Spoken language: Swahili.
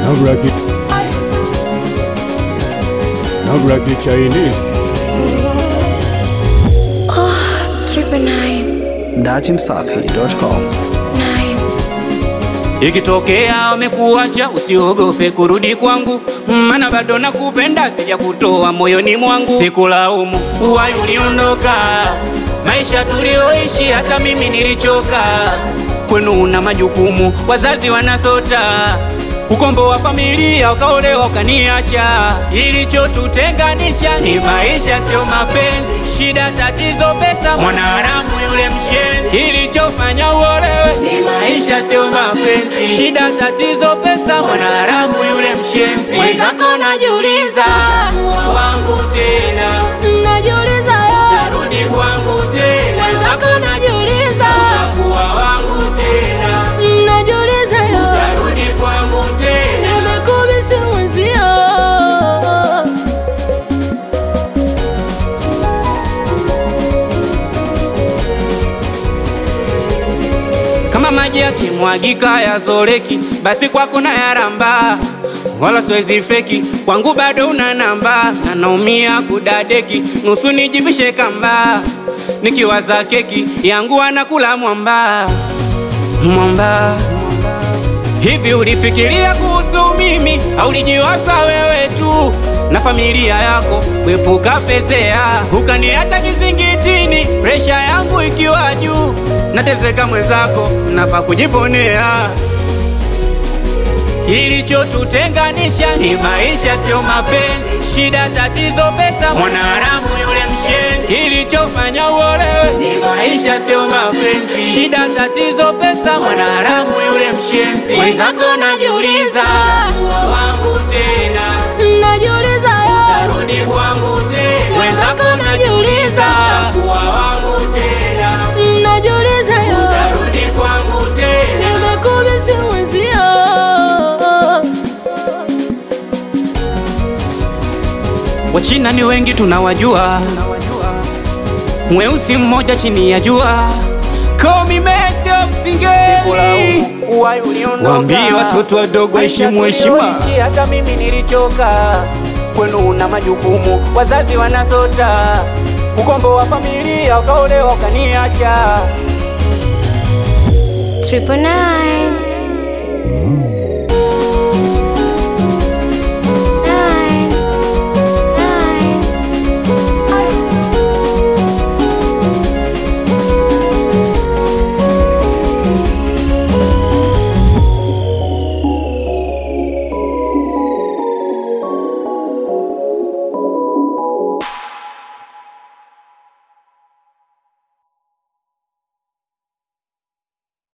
Nabraki Nabraki Chinese Triple nine, datimsafi.com. nine. Ikitokea wamekuacha usiogope kurudi kwangu, maana bado nakupenda, sija kutoa moyoni mwangu. Sikulaumu uwai uliondoka, maisha tulioishi, hata mimi nilichoka. Kwenu una majukumu, wazazi wanasota ukombo wa familia, ukaolewa ukaniacha. Ilichotutenganisha ni maisha, sio mapenzi. Shida, tatizo, pesa, mwanaharamu yule mshenzi. Ilichofanya uolewe ni maisha, sio mapenzi. Shida, tatizo, pesa, mwanaharamu yule mshenzi. Mwenzako najiuliza, wangu tena, Najiuliza yo, narudi kwangu tena, mwenzako najiuliza, kuwa wangu tena, najiuliza yo, narudi kwangu tena. nimekubisi mwenzio. kama maji yakimwagika yazoleki, basi kwako na yaramba, wala siwezi feki, kwangu bado una namba, na naumia kudadeki, nusu nijivishe kamba, nikiwaza keki yangu anakula mwamba mwamba. Hivi ulifikiria kuhusu mimi au ulijiwaza wewe tu na familia yako kuepuka fezea, ukaniacha kizingitini, presha yangu ikiwa juu, nateseka mwenzako, napa kujiponea. Ilichotutenganisha ni maisha, sio mapenzi. Shida, tatizo, pesa, mwanaharamu yule mshenzi. Ilichofanya uolewe ni maisha, sio mapenzi. Shida, tatizo, pesa, mwanaharamu yule mshenzi. Mwenzako najiuliza, wangu tena, Najiuliza yo, rudi kwangu tena. Mwenzako najiuliza. kuwa wangu tena, najiuliza yo, rudi kwangu tena. nimekubisi mwenzio. Wachina ni wengi tunawajua, mweusi mmoja chini ya jua. Call me Messi of Singeli. Waambie watoto wadogo heshimu heshima. Hata mimi nilichoka, kwenu una majukumu, wazazi wanasota, ukombo wa familia, ukaolewa ukaniacha. Triple nine.